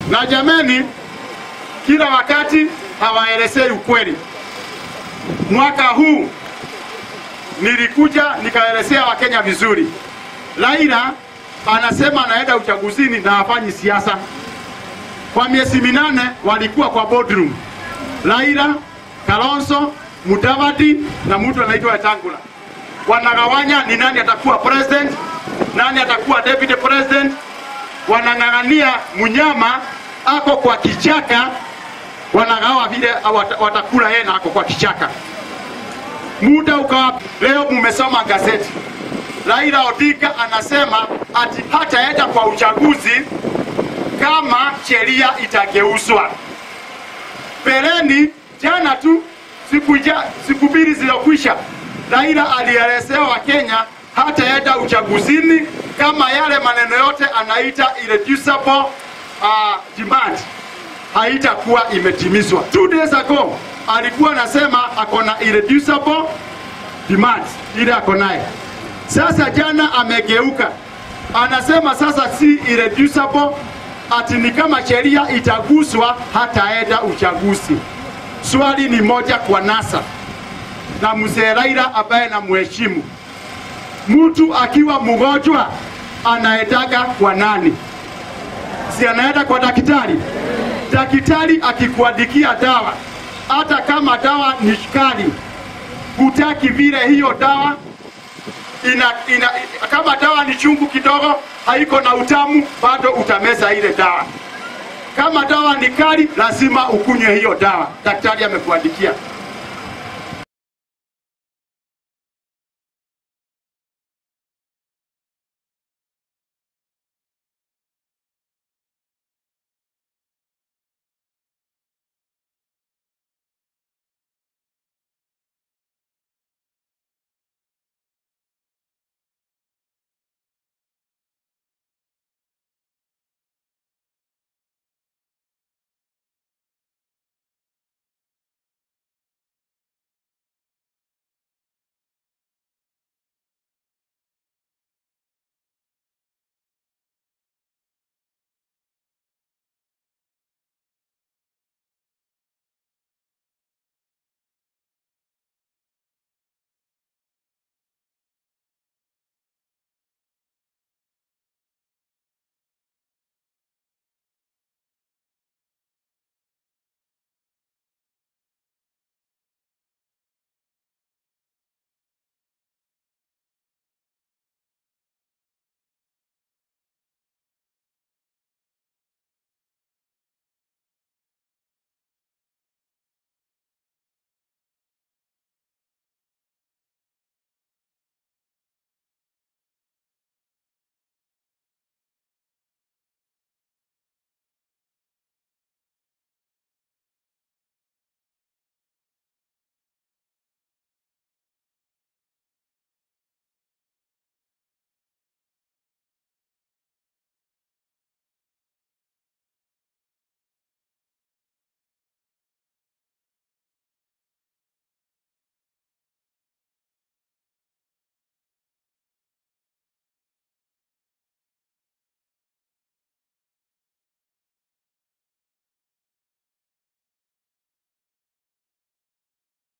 Na jameni, kila wakati hawaelezei ukweli. Mwaka huu nilikuja nikaelezea Wakenya vizuri. Raila anasema anaenda uchaguzini na hafanyi siasa. Kwa miezi minane walikuwa kwa boardroom, Raila, Kalonzo, Mudavadi na mtu anaitwa Wetangula wanagawanya ni nani atakuwa president, nani atakuwa deputy president. Wanang'ang'ania mnyama ako kwa kichaka, wanagawa vile wat- watakula yeye na ako kwa kichaka. Muda ukawa, leo mmesoma gazeti, Raila Odinga anasema ati hataenda kwa uchaguzi kama sheria itageuzwa. Peleni jana tu siku, ja, siku mbili zilizokwisha, Raila alielezea Wakenya hataenda uchaguzini kama yale maneno yote anaita irreducible uh, demand haitakuwa imetimizwa. Two days ago alikuwa anasema ako na irreducible demand ile ako naye. Sasa jana amegeuka, anasema sasa si irreducible, ati ni kama sheria itaguswa hataenda uchaguzi. Swali ni moja kwa NASA na mzee Raila ambaye namheshimu, mtu akiwa mgonjwa anaendaga kwa nani? Si anaenda kwa daktari? Daktari akikuandikia dawa, hata kama dawa ni kali, hutaki vile hiyo dawa ina, ina, kama dawa ni chungu kidogo, haiko na utamu, bado utameza ile dawa. Kama dawa ni kali, lazima ukunywe hiyo dawa daktari amekuandikia.